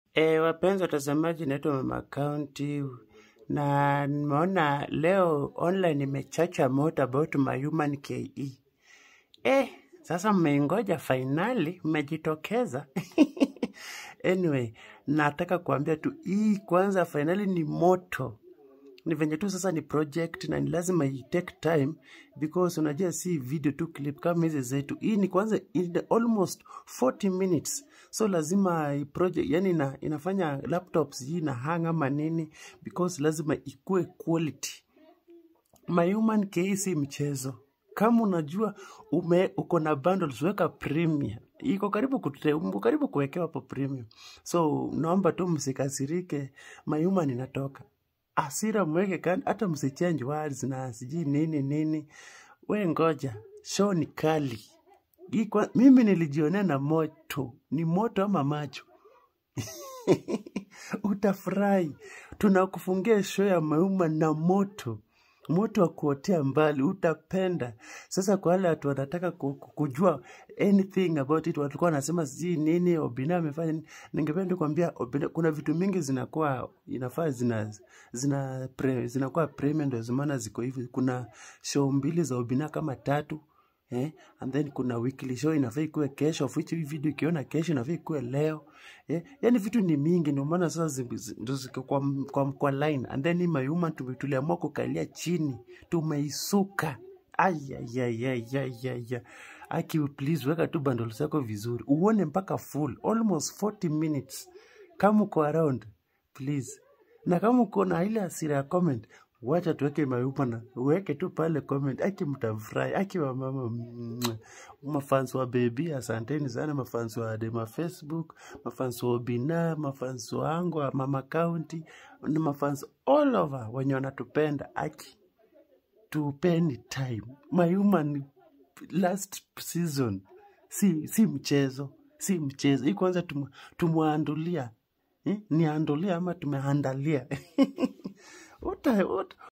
E, wapenzi watazamaji, naitwa Mama County na nimeona leo online imechacha moto about my human KE. Eh, sasa mmeingoja fainali, mmejitokeza. Anyway, nataka kuambia tu hii kwanza fainali ni moto ni venye tu sasa ni project na ni lazima i take time because unajua si video tu clip kama hizi zetu hii ni kwanza in the almost 40 minutes so lazima i project yani ina, inafanya laptops hii na hang ama nini because lazima ikue quality my human KE si mchezo kama unajua ume uko na bundles weka premium iko karibu kute, uko karibu kuwekewa hapo premium so naomba tu msikasirike my human inatoka asira mweke kando, hata msichange words na sijui nini nini. We ngoja, show ni kali. Hii kwa, mimi nilijionea na moto, ni moto ama macho utafurahi. Tunakufungia show ya mauma na moto moto wa kuotea mbali, utapenda. Sasa kwa wale watu wanataka ku- ku- kujua anything about it, walikuwa wanasema sijui nini Obina amefanya nini, ningependa kuambia Obina, kuna vitu mingi zinakuwa inafaa zina zina pre, zinakuwa premium, ndio maana ziko hivi. Kuna show mbili za Obina kama tatu eh, and then kuna weekly show inafaa ikuwe kesho, of which hii video ikiona kesho inafaa ikuwe leo eh, yani vitu ni mingi, ndio maana sasa zi- zi- ndo ziko kwa, kwa, kwa line and then hii mayuma tu- tuliamua kukalia chini, tumeisuka ayayayayaya aki please weka tu bundles zako vizuri uone mpaka full almost 40 minutes kama uko around please na kama uko na ile hasira ya comment wacha tuweke mayupa na uweke tu pale comment aki mtafurahi aki wa mama mwah. mafans wa bebi asanteni sana mafans wa dema facebook mafans wa obina mafans wangu wa mama county na mafans all over wenye wanatupenda aki tupeni time my human last season si si mchezo si mchezo hii kwanza tum, tumwandulia eh? niandulia ama tumeandalia uta, uta,